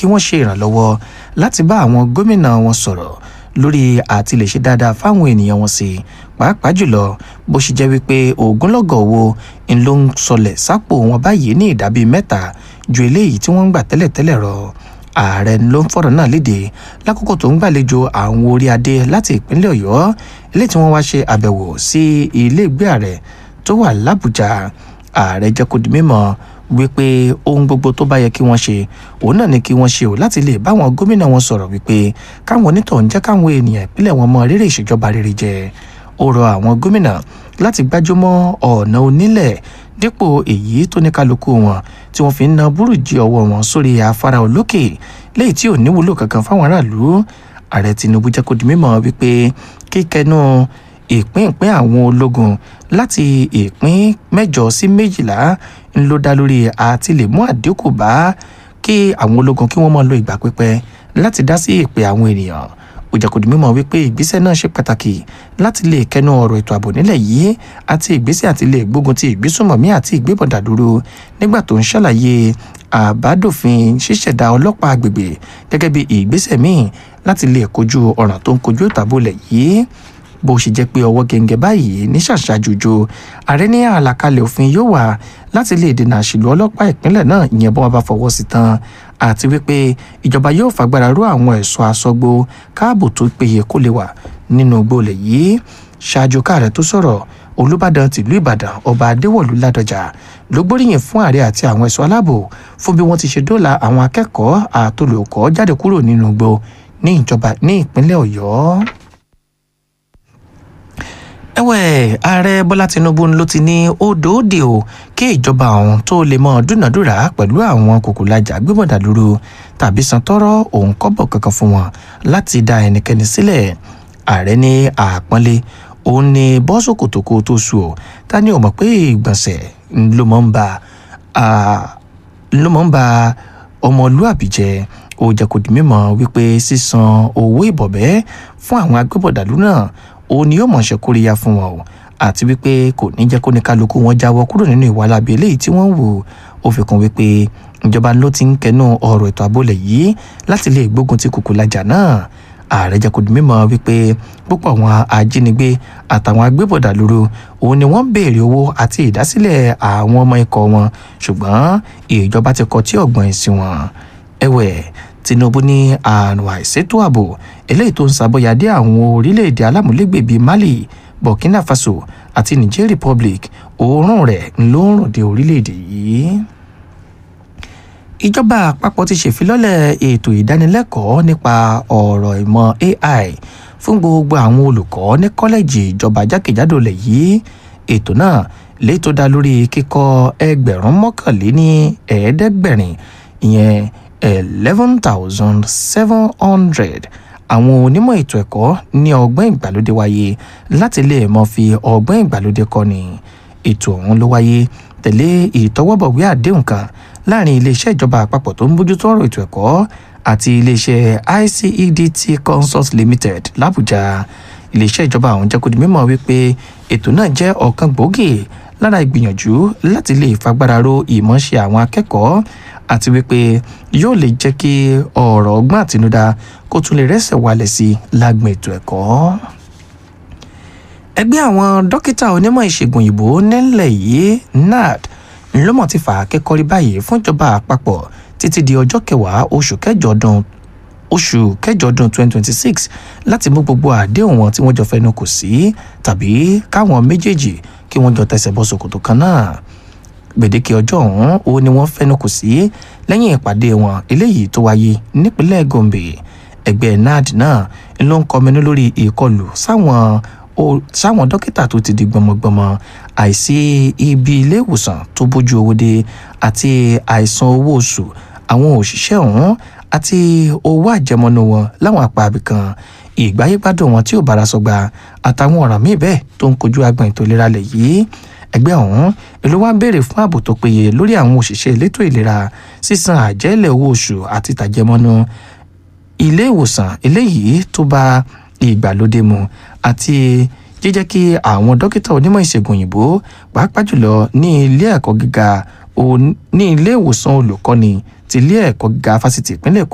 kí wọ́n ṣe ìrànlọ́wọ́ láti bá àwọn gómìnà wọn sọ̀rọ̀ lórí àti lè ṣe dáadáa fáwọn ènìyàn wọn sí pàápàá jùlọ bó ṣe jẹ́ wípé ògúnlọ́gọ̀ owó ń ló ń sọlẹ̀ sápò wọn báyìí ní ìdá bíi mẹ́ta ju eléyìí tí wọ́n ń gbà tẹ́lẹ̀tẹ́lẹ̀ rọ ààrẹ ló ń fọ̀rọ̀ náà léde lákòókò tó ń gbàlejò àwọn orí adé láti ìpínlẹ̀ ọ̀yọ́ eléyìí tí wọ́n wá ṣe àbẹ̀wò sí ilé ìgbé ààrẹ tó wà lábújá ààrẹ jẹ́ kó di mímọ̀ wípé ohun gbogbo tó bá yẹ kí wọ́n ṣe òun náà ni kí wọ́n ṣe ò láti lè báwọn gómìnà wọn sọ̀rọ̀ wípé káwọn onítọ̀hún jẹ́ káwọn ènìyàn ìpínlẹ̀ wọn mọ rírì ìṣèjọba rere jẹ ó rọ àwọn gómìnà láti gbájúmọ́ ọ̀nà onílẹ̀ dípò èyí tó ní kálukú wọn tí wọ́n fi ń na búrújì ọwọ́ wọn sórí afárá olókè léyìí tí ò ní wúlò kankan fáwọn aráàlú ààrẹ tinubu jẹ́ kó di mímọ̀ wípé kíkẹnu ìpín ìpín àwọn ológun láti ìpín mẹ́jọ sí méjìlá ń ló dá lórí àti lè mú àdínkù bá kí àwọn ológun kí wọ́n máa lo ìgbà pípẹ́ láti dá sí ìpè àwọn ènìyàn ó jẹ́ kó di mímọ̀ wípé ìgbésẹ̀ náà ṣe pàtàkì láti lè kẹnu ọ̀rọ̀ ètò ààbò nílẹ̀ yìí àti ìgbésẹ̀ àti lè gbógun ti ìgbésùnmọ̀mí àti ìgbébọ̀dà dúró nígbà tó ń ṣàlàyé àbádòfin ṣíṣẹ̀dá ọlọ́pàá agbègbè gẹ́gẹ́ bí ìgbésẹ̀ míì láti lè kojú ọ̀ràn tó ń kojú ètò ààbò lẹ̀ yìí bó ṣe jẹ́ pé ọwọ́ gẹ̀ǹgẹ̀ báyìí ní ṣàṣàjòjò ààrẹ ní àlàkalẹ̀ òfin yóò wà láti lè dènà àṣìlò ọlọ́pàá ìpínlẹ̀ náà ìyẹn bọ́n bá fọwọ́ sí tán àti wípé ìjọba yóò fagbára ró àwọn ẹ̀ṣọ́ aṣọ́gbó káàbò tó péye kó lè wà nínú gbolẹ̀ yìí ṣáájú káàrẹ̀ tó sọ̀rọ̀ olùbàdàn tìlú ìbàdàn ọba adéwọ̀lú ládọjà ló gbóríyìn fún ààrẹ àti àwọn ẹ̀ṣọ́ aláàbò fún bí wọ́n ti ṣe dóòlà àwọn akẹ́kọ̀ọ́ àtolùkọ́ jáde kúrò nínú igbó ní ìjọba ní ìpínlẹ̀ ọ̀yọ́ ẹ̀wẹ̀ ààrẹ bọ́lá tinubu ló ti ní ó dòódì o kí ìjọba ọ̀hún tó lè mọ dúnàdúrà pẹ̀lú àwọn kòkòlájà gbébọ̀dà lóru tàbí san tọrọ òun kọ́bọ̀ kankan fún wọn láti dá ẹnikẹ́ni sílẹ̀ ààrẹ ní àpọ́nlé òun ní bọ́sọ̀kòtòkò tó sùn ọ́ ta ni ò mọ̀ pé ìgbọ̀nsẹ̀ ló mọ̀ ń ba ló mọ̀ ń ba ọmọlúàbí jẹ́ ó jẹ́ kó di mímọ̀ wípé sísan owó ìbọ̀bẹ́ fún àwọn agbébọ̀dàlú náà òun ni yóò mọ̀ ṣe kóríyá fún wọn o àti wípé kò ní jẹ́ kó ní kálukú wọn jáwọ́ kúrò nínú ìwà lábí eléyìí tí wọ́n ń wò ó fi kún wípé ìjọba ló ti ń kẹnu ọ̀rọ̀ ètò àbólẹ̀ yìí láti lè gbógun ti kùkùlájà náà ààrẹ jẹ́ kó di mímọ̀ wípé púpọ̀ àwọn ajínigbé àtàwọn agbébọ̀dà lóru òun ni wọ́n ń béèrè owó àti ìdásílẹ̀ àwọn ọmọ ikọ̀ wọn ṣùgbọ́n ìjọba ti kọ tí ọ̀gbọ́n ìsìn wọn ẹ̀wẹ̀ tinubu ní àrùn àìsétò ààbò eléyìí tó ń ṣàbọyàdé àwọn orílẹ̀-èdè alámúlégbè bíi mali burkina faso àti niger republic òórùn rẹ̀ ló ń rùn dé orílẹ̀-èdè yìí ìjọba àpapọ̀ ti ṣèfilọ́lẹ̀ ètò ìdánilẹ́kọ̀ọ́ nípa ọ̀rọ̀ ìmọ̀ ai fún gbogbo àwọn olùkọ́ ní kọ́lẹ́jì ìjọba jákèjádò lẹ̀ yìí ètò náà lè tó dá lórí kíkọ́ ẹgbẹ̀rún mọ́kànléní ẹ̀ẹ́dẹ́gbẹ̀rin ìyẹn eleven thousand seven hundred àwọn onímọ̀ ètò ẹ̀kọ́ ní ọgbọ́n ìgbàlódé wáyé láti lè mọ̀ fi ọgbọ́n ìgbàlódé kọ́ni ètò ọ̀hún ló wáyé tẹ̀lé ìtọwọ́bọ̀wé àdéhùn kan láàrin iléeṣẹ́ ìjọba àpapọ̀ tó ń bójútó ọ̀rọ̀ ètò ẹ̀kọ́ àti iléeṣẹ́ ICEDT Consult Limited làbújá iléeṣẹ́ ìjọba ọ̀hún jẹ́ kó di mímọ̀ wípé ètò náà jẹ́ ọ̀kan gbòógì lára ìgbìyànjú láti lè fagbára ro ìmọ̀ọ́ṣe àwọn akẹ́kọ̀ọ́ àti wípé yóò lè jẹ́ kí ọ̀rọ̀ ọgbọ́n àtinúdá kó tún lè rẹ́sẹ̀ wálẹ̀ sí lágbọn ètò ẹ̀kọ́. ẹgbẹ́ àwọn dókítà onímọ̀ ìṣègùn òyìnbó nílẹ̀ yìí NAD ńlọ́mọ̀ ti fà á kẹ́kọ̀ọ́rí báyìí fún ìjọba àpapọ̀ títí di ọjọ́ kẹwàá oṣù kẹjọ ọdún oṣù kẹjọ ọdún 2026 láti mú gbogbo àdéhùn wọn tí wọ́n jọ fẹnu kò sí tàbí káwọn méjèèjì kí wọ́n jọ tẹsẹ̀ bọ́ ṣòkòtò kan náà gbèdéke ọjọ́ ọ̀hún ó ní wọ́n fẹnu kò sí lẹ́yìn ìpàdé wọn eléyìí tó wáyé nípínlẹ̀ Gombe ẹgbẹ́ NAD náà ló ń kọminú lórí ìkọlù sáwọn sáwọn dókítà tó ti di gbọmọgbọmọ àìsí ibi ilé ìwòsàn tó bójú owó dé àti àìsan owó oṣù àwọn òṣìṣẹ́ ọ̀hún àti owó àjẹmọ́nú wọn láwọn àpá abìkan ìgbáyégbádùn wọn tí ò bára sọgbà àtàwọn ọ̀ràn míì bẹ́ẹ̀ tó ń kojú agbọ̀n ètò ìlera lẹ̀ yìí ẹgbẹ́ ọ̀hún èló wá ń béèrè fún ààbò tó péye lórí àwọn òṣìṣẹ́ elétò ìlera sísan àjẹ́lẹ̀ owó oṣù àti tàjẹmọ́nú ilé ìwòsàn eléyìí tó bá ìgbàlódé mu àti jíjẹ́ kí àwọn dókítà onímọ̀ ìṣègùn òyìnbó pàápàá jùlọ ní ilé ẹ̀kọ́ gíga ní ilé ìwòsàn olùkọ́ni ti ilé ẹ̀kọ́ gíga fásitì ìpínlẹ̀